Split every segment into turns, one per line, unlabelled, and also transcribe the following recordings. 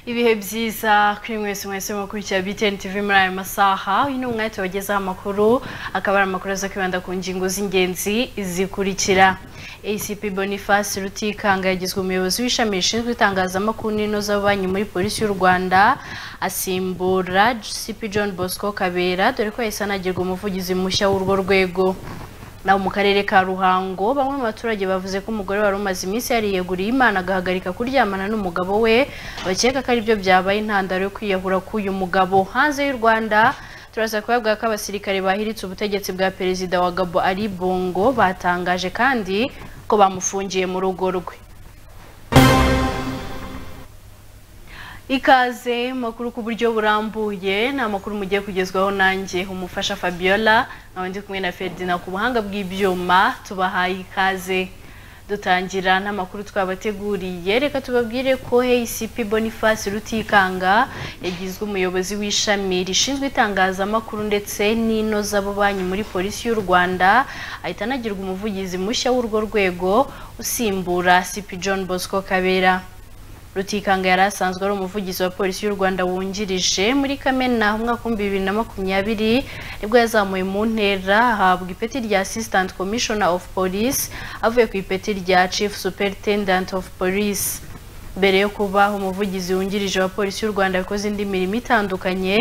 ibihe byiza kuri mwese mwese mukurikira BTN TV muri aya masaha uyu ni umwanya wagezeho amakuru akaba ari amakuru aza kwibanda ku ngingo z'ingenzi zikurikira ACP Boniface Rutikanga yagizwe umuyobozi w'ishami rishinzwe itangazamakuru n'inozabubanyi muri polisi y'u Rwanda asimbura CP John Bosco Kabera dore ko yahise anagirwa umuvugizi mushya w'urwo rwego naho mu karere ka Ruhango bamwe mu baturage bavuze ko umugore wari umaze iminsi yariyeguriye Imana agahagarika kuryamana n'umugabo we bakeka ko aribyo byabaye intandaro yo kwiyahura k'uyu mugabo hanze y'u Rwanda turaza kubavuga ko abasirikare bahiritse ubutegetsi bwa perezida wa Gabo Ali Bongo batangaje kandi ko bamufungiye mu rugo rwe Ikaze makuru ku buryo burambuye ni amakuru mugiye kugezwaho nanjye umufasha Fabiola nkaba ndi kumwe na Ferdinand ku buhanga bw'ibyuma tubahaye ikaze dutangira n'amakuru twabateguriye reka tubabwire ko ACP Boniface Rutikanga yagizwe umuyobozi w'ishami rishinzwe itangazamakuru ndetse n'inozabubanyi muri polisi y'u Rwanda ahita anagirwa umuvugizi mushya w'urwo rwego usimbura CP John Bosco Kabera Rutikanga yari asanzwe ari umuvugizi wa polisi y'u Rwanda wungirije muri Kamena umwaka wa 2020 nibwo yazamuwe mu ntera ahabwa ipeti rya Assistant Commissioner of Police avuye ku ipeti rya Chief Superintendent of Police mbere yo kuba umuvugizi wungirije wa polisi y'u Rwanda yakoze indi mirimo itandukanye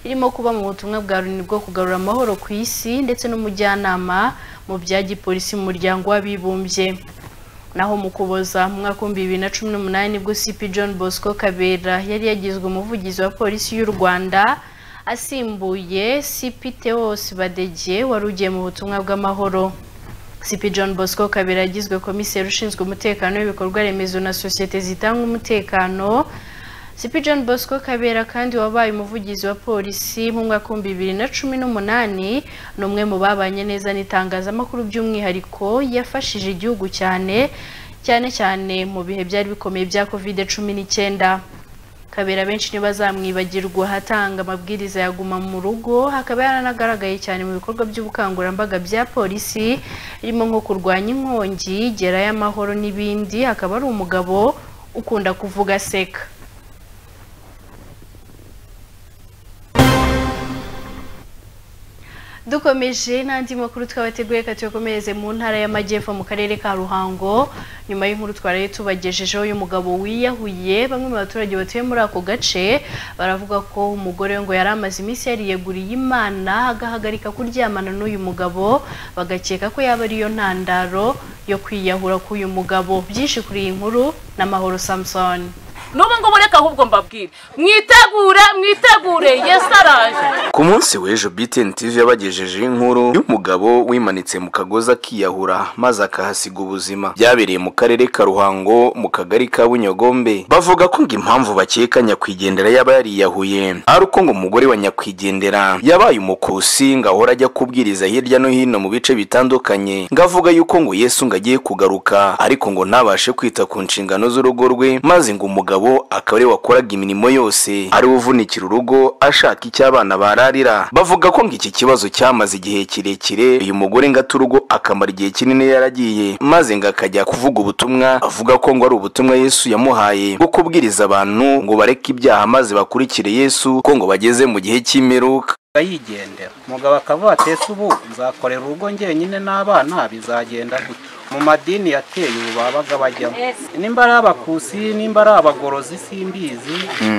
irimo kuba mu butumwa bwa Loni bwo kugarura amahoro ku isi ndetse n'umujyanama mu bya gipolisi mu muryango w'abibumbye naho mu kuboza mu mwaka w'ibihumbi bibiri na cumi n'umunani nibwo CP John Bosco Kabera yari yagizwe umuvugizi wa polisi y'u Rwanda asimbuye CP Theos Badege wari ugiye mu butumwa bw'amahoro CP John Bosco Kabera yagizwe komiseri ushinzwe umutekano w'ibikorwa remezo na sosiyete zitanga umutekano CP John Bosco Kabera kandi wabaye umuvugizi wa polisi mu mwaka wa bibiri na cumi n'umunani ni umwe mu babanye neza n'itangazamakuru by'umwihariko yafashije igihugu cyane cyane cyane mu bihe byari bikomeye bya covid cumi n'icyenda kabera benshi ntibazamwibagirwa hatanga amabwiriza ya guma mu rugo hakaba yaranagaragaye cyane mu bikorwa by'ubukangurambaga bya polisi birimo nko kurwanya inkongi gerayo amahoro n'ibindi akaba ari umugabo ukunda kuvuga seka dukomeje n'andi makuru twabateguye reka tuyakomereze mu ntara y'amajyepfo mu karere ka ruhango nyuma y'inkuru twaraye tubagejejeho y'umugabo wiyahuye bamwe mu baturage batuye muri ako gace baravuga ko umugore ngo yari amaze iminsi yariyeguriye imana agahagarika kuryamana n'uyu mugabo bagakeka ko yaba ariyo ntandaro yo kwiyahura k'uyu mugabo byinshi kuri iyi nkuru n'amahoro samusoni
n'ubu ngubu reka ahubwo mbabwire mwitegure mwitegure yesi araje
ku munsi w'ejo BTN TV yabagejejeho inkuru y'umugabo wimanitse mu kagozi akiyahura maze akahasiga ubuzima byabereye mu karere ka Ruhango mu kagari ka Bunyogombe bavuga ko ngo impamvu bakeka nyakwigendera yaba yariyahuye ari uko ngo umugore wa nyakwigendera yabaye umukusi ngo ahora ajya kubwiriza hirya no hino mu bice bitandukanye ngo avuga yuko ngo Yesu ngo agiye kugaruka ariko ngo ntabashe kwita ku nshingano z'urugo rwe maze ngo umugabo akaba ariwe wakoraga imirimo yose ari uvunikira urugo ashaka icyo abana bararira bavuga ko ngo iki kibazo cyamaze igihe kirekire uyu mugore ngo ate urugo akamara igihe kinini yaragiye maze ngo akajya kuvuga ubutumwa avuga ko ngo ari ubutumwa yesu yamuhaye bwo kubwiriza abantu ngo bareke ibyaha maze bakurikire yesu ko ngo bageze mu gihe cy'imperuka
yigendera umugabo akavuga ati ese ubu nzakorera urugo njyenyine n'abana bizagenda gute mu madini yateye ubu babaga bajyamo nimba ari abakusi nimba ari abagorozi simbizi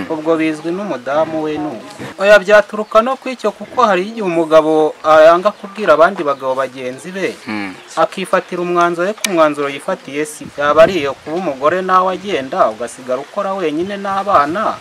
ubwo bizwi n'umudamu we n'ubu oya byaturuka no ku icyo kuko hari igihe umugabo yanga kubwira abandi bagabo bagenzi be akifatira umwanzuro ariko umwanzuro yifatiye si yaba ari iyo kuba umugore nawe agenda ugasigara ukora wenyine n'abana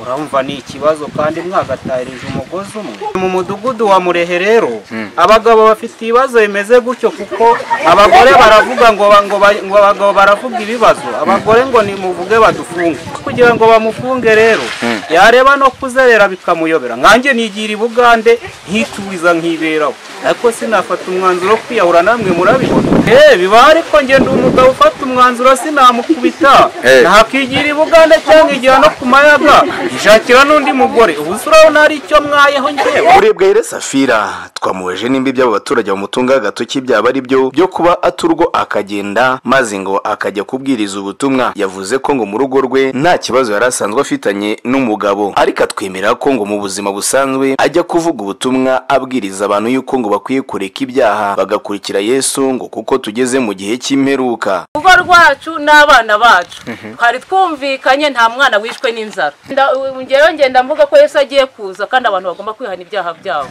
urumva ni ikibazo kandi mwagatahirije umugozi umwe mu mudugudu wa murehe rero abagabo bafite ibibazo bimeze gutyo kuko abagore baravuga ngo ba- ngo ba- ngo abagabo baravuga ibibazo abagore ngo nimuvuge badufunge kugira ngo bamufunge rero yareba no kuzerera bikamuyobera nkanjye nigira i bugande nkitubiza nkiberaho ariko sinafata umwanzuro wo kwiyahura namwe murabibona eee biba ariko ngenda umugabo ufata umwanzuro sinamukubita
Eh.
ntakigira i bugande cyangwa igihe no ku mayaga ishakira n'undi mugore ubu se urabona hari icyo mwayeho njyewe
urebwa rero safira twamuweje nimba iby'abo baturage bamutunga agatoki byaba ari byo byo kuba aturwo akagenda maze ngo akajya kubwiriza ubutumwa yavuze ko ngo mu rugo rwe nta kibazo yari asanzwe afitanye n'umugabo ariko atwemera ko ngo mu buzima busanzwe ajya kuvuga ubutumwa abwiriza abantu yuko ngo bakwiye kureka ibyaha bagakurikira yesu ngo kuko tugeze mu gihe cy'imperuka
urugo rwacu n'abana bacu twari twumvikanye nta mwana wishwe n'inzara Nda- u- ngewe ngenda mvuga ko yesu agiye kuza kandi abantu bagomba kwihana ibyaha byabo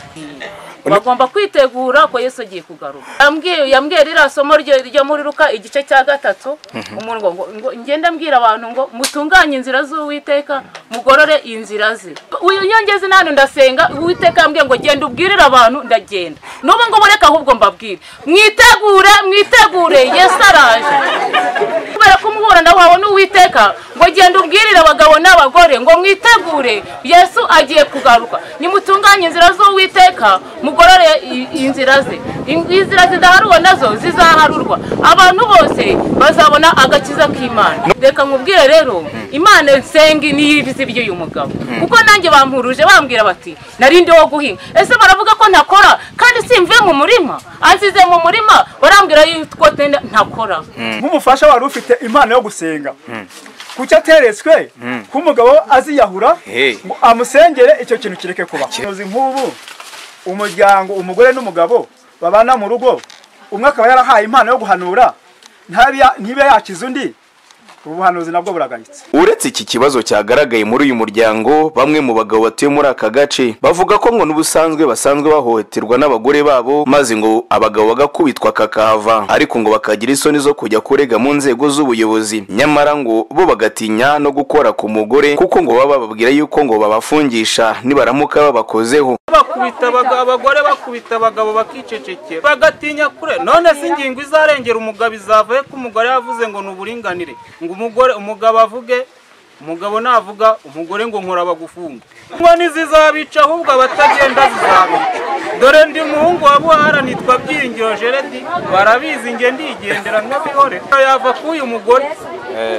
bagomba kwitegura ko yesu agiye kugaruka Yambwiye- yambwiye ririya somo ryo ryo muri ruka igice cya gatatu umuntu ngo- ngo- ngo ngenda mbwira abantu ngo mutunganye inzira z'uwiteka mugorore inzira ze uyu nyongezi nanu ndasenga uwiteka yambwiye ngo genda ubwirire abantu ndagenda n'ubu ngubu reka ahubwo mbabwire mwitegure mwitegure yesu araje kubera ko umuburana wawe ni uwiteka ngo genda ubwirire abagabo n'abagore ngo mwitegure yesu agiye kugaruka nimutunganye inzira z'uwiteka mugorore i- inzira ze In- inzira zidaharurwa nazo zizaharurwa abantu bose bazabona agakiza k'imana reka nkubwire rero imana nsenga niyo ibizi by'uyu mugabo kuko nanjye bampuruje bambwira bati nari ndi wo guhinga ese baravuga ko ntakora kandi simvuye mu murima ansize mu murima barambwira yuko tenda- ntakora
nk'umufasha wari ufite impano yo gusenga kuki ateretswe k'umugabo aziyahura
Hey.
ngo amusengere icyo kintu kireke kuba uzi nk'ubu umuryango umugore n'umugabo babana mu rugo umwe akaba yarahaye impano yo guhanura ntabe ya- ntibe yakiza undi ubuhanuzi nabwo buragayitse
uretse iki kibazo cyagaragaye muri uyu muryango bamwe mu bagabo batuye muri aka gace bavuga ko ngo n'ubusanzwe basanzwe bahohoterwa n'abagore babo maze ngo abagabo bagakubitwa kakahava ariko ngo bakagira isoni zo kujya kurega mu nzego z'ubuyobozi nyamara ngo bo bagatinya no gukora ku mugore kuko ngo baba bababwira yuko ngo babafungisha nibaramuka babakozeho
bakubita abagabo abagore bakubita abagabo bakicecekera bagatinya kure none se ingingo izarengera umugabo izavaye ko umugore yavuze ngo ni uburinganire ngo umugore umugabo avuge umugabo navuga umugore ngo nkora bagufunga inkono zizabica ahubwo abatagenda zizabica dore ndi muhungu wa buhara nitwa byiringiro jeredi barabizi nge ndigendera nk'abihore yava k'uyu mugore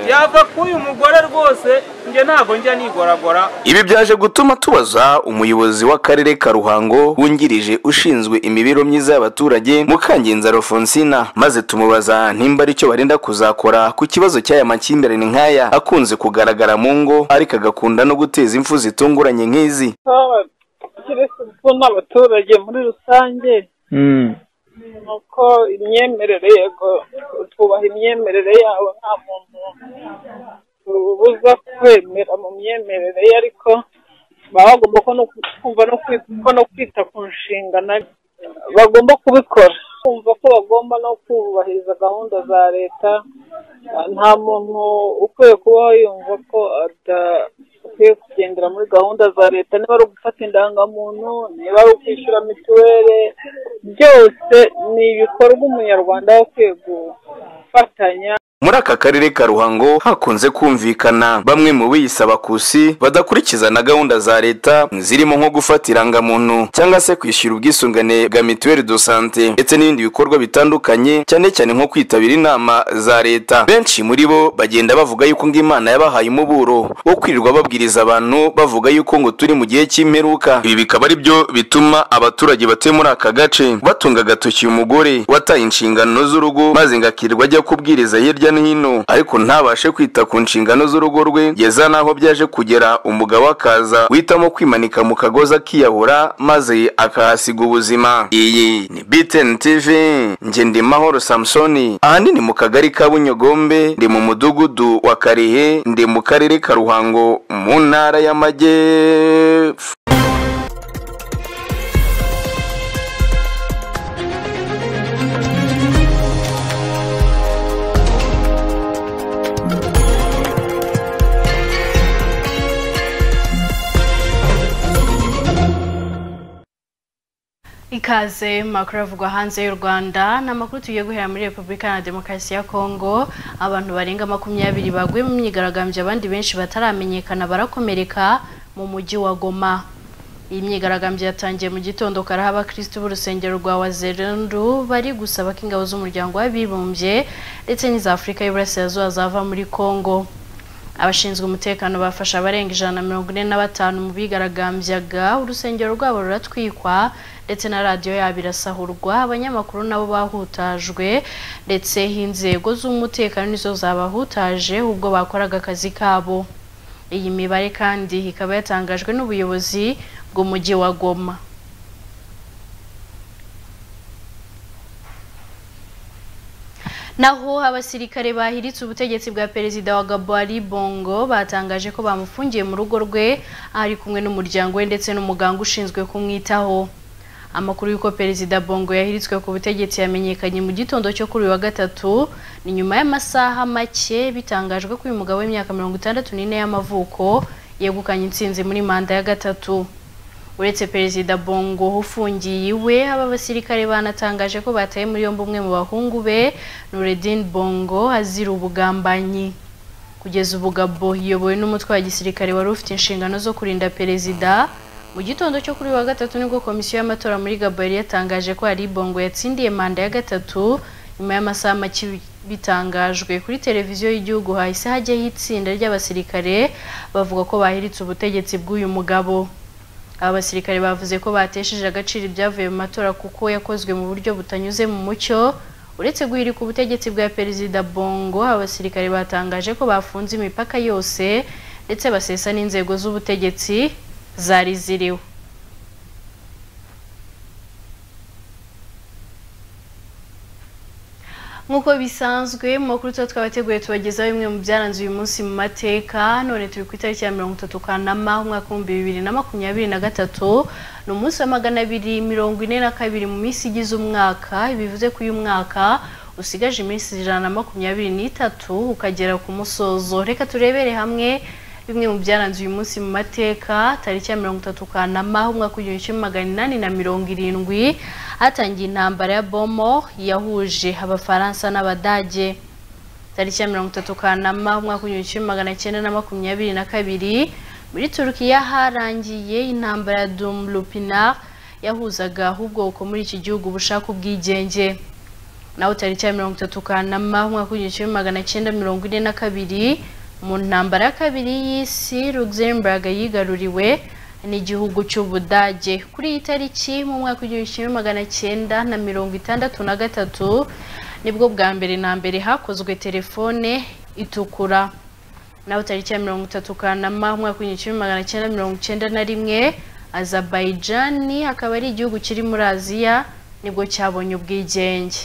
yava k'uyu mugore rwose nge ntabwo njya nigoragora
ibi byaje gutuma tubaza umuyobozi w'akarere ka ruhango wungirije ushinzwe imibereho myiza y'abaturage mukangenza alfonsina maze tumubaza nimba ari cyo barenda kuzakora ku kibazo cy'aya makimbirane nk'aya akunze kugaragara mu ngo ariko agakunda no guteza impfu zitunguranye nk'izi
keretse ko n'abaturage muri rusange ni uko imyemerere yego twubaha imyemerere yabo nta muntu tubuza kwemera mu myemerere ye ariko baba bagomba ko no kumva no kwita ko no kwita ku nshingano bagomba kubikora kumva ko bagomba no kubahiriza gahunda za leta nta muntu ukwiye kubaho yumva ko adakwiye kugendera muri gahunda za leta niba ari ugufata indangamuntu niba ari ukwishyura mituweli byose ni ibikorwa umunyarwanda aba akwiye gufatanya
muri aka karere ka ruhango hakunze kumvikana bamwe mu biyisaba kusi badakurikiza na gahunda za leta zirimo nko gufata irangamuntu cyangwa se kwishyura ubwisungane bwa mituweli do sante ndetse n'ibindi bikorwa bitandukanye cyane cyane nko kwitabira inama za leta benshi muri bo bagenda bavuga yuko ngo imana yabahaye umuburo wo kwirirwa babwiriza abantu bavuga yuko ngo turi mu gihe cy'imperuka ibi bikaba ari byo bituma abaturage batuye muri aka gace batunga agatoki umugore wataye inshingano z'urugo maze ngo akirirwa ajya kubwiriza hirya no hino ariko ntabashe kwita ku nshingano z'urugo rwe yeza n'aho byaje kugera umugabo akaza witamo kwimanika mu kagozi akiyahura maze akahasiga ubuzima iyi ni btn tv njye ndi mahoro samusoni ahanini mu kagari ka bunyogombe ndi mu mudugudu wa karehe ndi mu karere ka ruhango mu ntara y'amajyepfo
Ikaze mu makuru avugwa hanze y'u Rwanda ni amakuru tugiye guhera muri Repubulika na Demokarasi ya Kongo abantu barenga makumyabiri baguye mu myigaragambyo abandi benshi bataramenyekana barakomereka mu mujyi wa goma iyi myigaragambyo yatangiye mu gitondo kare aho abakirisitu b'urusengero rwa wazerundu bari gusaba ko ingabo z'umuryango w'abibumbye ndetse n'iza afurika y'uburasirazuba zava muri kongo abashinzwe umutekano bafashe abarenga ijana na mirongo ine na batanu mu bigaragambyaga urusengero rwabo ruratwikwa ndetse na radiyo yabo irasahurwa abanyamakuru nabo bahutajwe ndetse inzego z'umutekano nizo zabahutaje ubwo bakoraga akazi kabo iyi mibare kandi ikaba yatangajwe n'ubuyobozi bw'umujyi wa goma naho abasirikare bahiritse ubutegetsi bwa perezida wa Gabari Bongo batangaje ko bamufungiye mu rugo rwe ari kumwe n'umuryango we ndetse n'umuganga ushinzwe kumwitaho amakuru y'uko perezida Bongo yahiritswe ku butegetsi yamenyekanye mu gitondo cyo kuri uyu wa gatatu ni nyuma y'amasaha make bitangajwe ko uyu mugabo w'imyaka mirongo itandatu n'ine y'amavuko yegukanye intsinzi muri manda ya gatatu uretse perezida bongo ufungiye iwe aba basirikare banatangaje ko bataye muri yombi umwe mu bahungu be nuredin bongo azira ubugambanyi kugeza ubu gabo iyobowe n'umutwe wa gisirikare wari ufite inshingano zo kurinda perezida mu gitondo cyo kuri wa gatatu nibwo komisiyo y'amatora muri gabo yari yatangaje ko hari bongo yatsindiye manda ya gatatu nyuma y'amasaha make bitangajwe kuri televiziyo y'igihugu hahise hajyaho itsinda ry'abasirikare bavuga ko bahiritse ubutegetsi bw'uyu mugabo aba basirikare bavuze ko batesheje agaciro ibyavuye mu matora kuko yakozwe mu buryo butanyuze mu mucyo uretse guhirika ubutegetsi bwa perezida bongo abasirikare batangaje ko bafunze imipaka yose ndetse basesa n'inzego z'ubutegetsi zari ziriho nk'uko bisanzwe mu makuru tuba twabateguye tubagezaho bimwe mu byaranze uyu munsi mu mateka none turi ku itariki ya mirongo itatu kanama umwaka w'ibihumbi bibiri na makumyabiri na gatatu ni umunsi wa magana abiri mirongo ine na kabiri mu minsi igize umwaka bivuze ko uyu mwaka usigaje iminsi ijana na makumyabiri n'itatu ukagera ku musozo reka turebere hamwe bimwe mu byaranze uyu munsi mu mateka tariki ya mirongo itatu kanama umwaka w'igihumbi kimwe magana inani na mirongo irindwi hatangiye intambara ya bomo yahuje abafaransa n'abadage tariki ya mirongo itatu kanama umwaka w'igihumbi kimwe magana cyenda na makumyabiri na kabiri muri turukiya harangiye intambara ya dumlupinar yahuzaga ubwoko muri iki gihugu bushaka ubwigenge naho tariki ya mirongo itatu kanama umwaka w'igihumbi kimwe magana cyenda mirongo ine na kabiri mu ntambara ya kabiri y'isi luxembourg yigaruriwe n'igihugu cy'ubudage kuri iyi tariki mu mwaka w'igihumbi kimwe magana cyenda na mirongo itandatu na gatatu nibwo bwa mbere na mbere hakozwe telefone itukura naho tariki ya mirongo itatu kanama umwaka w'igihumbi kimwe magana cyenda mirongo icyenda na rimwe azabajani akaba ari igihugu kiri muri aziya nibwo cyabonye ubwigenge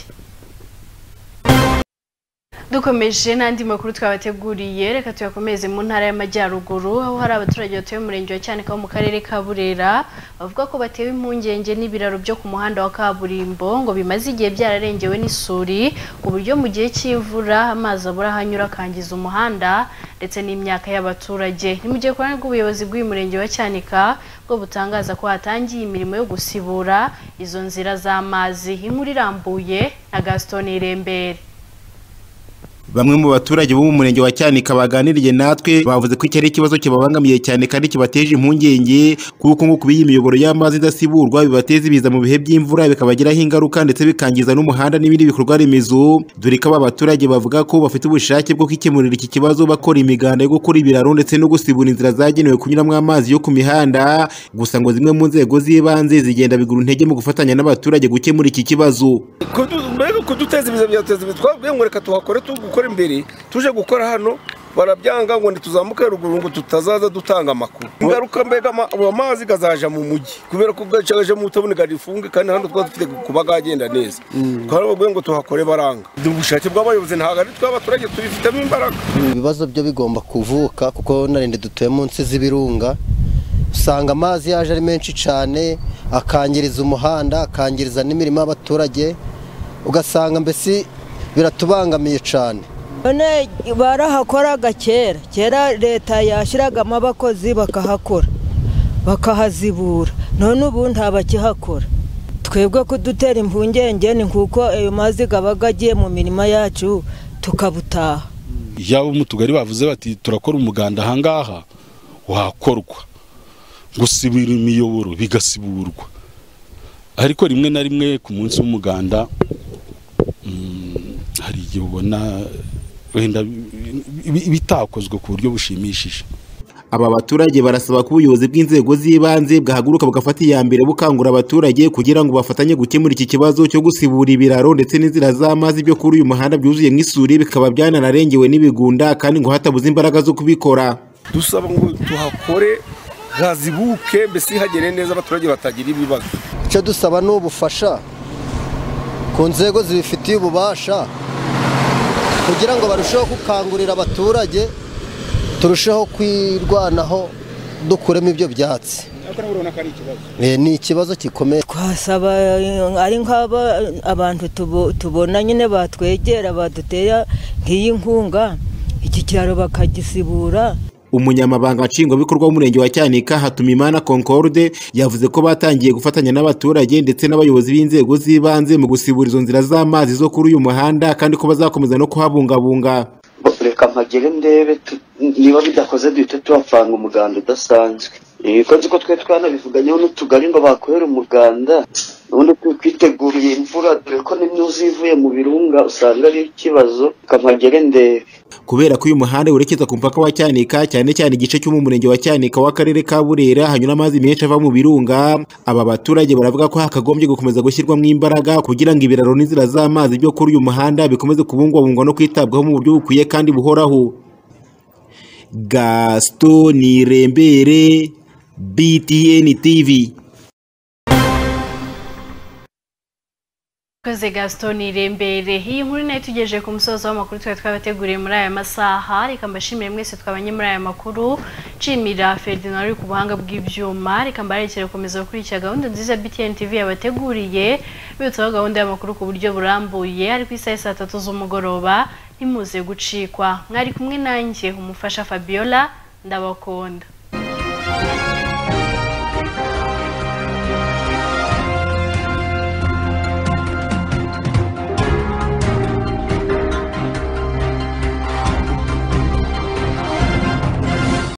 dukomeje n'andi makuru twabateguriye reka tuyakomeze mu ntara y'amajyaruguru aho hari abaturage batuye mu murenge wa cyanika wo mu karere ka burera bavuga ko batewe impungenge n'ibiraro byo ku muhanda wa kaburimbo ngo bimaze igihe byararengewe n'isuri ku buryo mu gihe cy'imvura amazi abura ahanyura akangiza umuhanda ndetse n'imyaka y'abaturage ni mu gihe ku ruhande rw'ubuyobozi bw'uyu murenge wa cyanika bwo butangaza ko hatangiye imirimo yo gusibura izo nzira z'amazi inkuru irambuye na gaston irembere
bamwe mu baturage bo mu murenge wa cyanika baganiriye natwe bavuze ko iki ari ikibazo kibabangamiye cyane kandi kibateje impungenge kuko ngo kuba iyi miyoboro y'amazi idasiburwa bibateza ibiza mu bihe by'imvura bikabagiraho ingaruka ndetse bikangiza n'umuhanda n'ibindi bikorwa remezo dore ko aba baturage bavuga ko bafite ubushake bwo kwikemurira iki kibazo bakora imiganda yo gukora ibiraro ndetse no gusibura inzira zagenewe kunyuramo amazi yo ku mihanda gusa ngo zimwe mu nzego z'ibanze zigenda bigura intege mu gufatanya n'abaturage gukemura iki kibazo
mbega kuduteza ibiza byateza ibiza twabwiye ngo reka tuhakore tugukore imbere tuje gukora hano barabyanga ngo ntituzamuke ruguru ngo tutazaza dutanga amakuru ingaruka mbega amazi gazaja mu mujyi kubera ko gacaje mu tabone garifunge kandi hano twa dufite kuba gagenda neza twarababwiye ngo tuhakore baranga ubushake bw'abayobozi ntabwo ari tw'abaturage tubifitemo imbaraga
ibibazo byo bigomba kuvuka kuko narinde dutuye munsi z'ibirunga usanga amazi yaje ari menshi cyane akangiriza umuhanda akangiriza n'imirimo y'abaturage ugasanga mbese biratubangamiye cyane
none barahakoraga kera kera leta yashyiragamo abakozi bakahakora bakahazibura none ubu nta bakihakora twebwe kudutera impungenge ni kuko ayo mazi aba agiye mu mirima yacu tukabutaha
yaba mu tugari bavuze bati turakora umuganda ahangaha wakorwa gusibira imiyoboro bigasiburwa ariko rimwe na rimwe ku munsi w'umuganda mm, hari igihe ubona wenda bi- bitakozwe ku buryo bushimishije
aba baturage barasaba ko ubuyobozi bw'inzego z'ibanze bwahaguruka bugafata iya mbere bukangura abaturage kugira ngo bafatanye gukemura iki kibazo cyo gusibura ibiraro ndetse n'inzira z'amazi byo kuri uyu muhanda byuzuye nk'isuri bikaba byananarengewe n'ibigunda kandi ngo hatabuze imbaraga zo kubikora
dusaba ngo tuhakore hazibuke mbese hagere neza abaturage batagira ibibazo
icyo dusaba ni ubufasha ku nzego zibifitiye ububasha kugira ngo barusheho gukangurira abaturage turusheho kwirwanaho dukuremo ibyo byatsi
ariko nawe urabona ko ari ikibazo
Eh, ni ikibazo gikomeye
twasaba eh, ari nk'aba abantu tubo- tubona nyine batwegera badutera nk'iyi nkunga iki kiraro bakagisibura
umunyamabanga nshingwabikorwa w'umurenge wa cyanika hatumimana concorde yavuze ko batangiye gufatanya n'abaturage ndetse n'abayobozi b'inzego z'ibanze mu gusibura izo nzira z'amazi zo kuri uyu muhanda kandi ko bazakomeza no kuhabungabunga
Bo- reka mpagere ndebe tu- niba bidakoze duhite tuhapfanga umuganda udasanzwe Eh, ko nzi ko twe twanabivuganyeho n'utugari ngo bakorere umuganda ubundi twiteguriye imvura dore ko n'imyuzi ivuye mu birunga usanga ari ikibazo reka mpagere ndebe
kubera ko uyu muhanda werekeza ku mupaka wa cyanika cyane cyane igice cyo mu murenge wa cyanika w'akarere ka burera hanyura amazi menshi ava mu birunga aba baturage baravuga ko hakagombye gukomeza gushyirwamo imbaraga kugira ngo ibiraro n'inzira z'amazi byo kuri uyu muhanda bikomeze kubungwabungwa no kwitabwaho mu buryo bukwiye kandi buhoraho gaston irembere btn tv
Koze Gaston Irembere iyi nkuru nayo tugejeje ku musozo w'amakuru twari twabateguriye muri aya masaha reka mbashimire mwese twabanye muri aya makuru nshimira Ferdinand uri ku buhanga bw'ibyuma reka mbarekere gukomeza gukurikira gahunda nziza BTN TV yabateguriye bibutsaho gahunda y'amakuru ku buryo burambuye ari ku isaha ya saa tatu z'umugoroba ntimuze gucikwa mwari kumwe nanjye umufasha Fabiola ndabakunda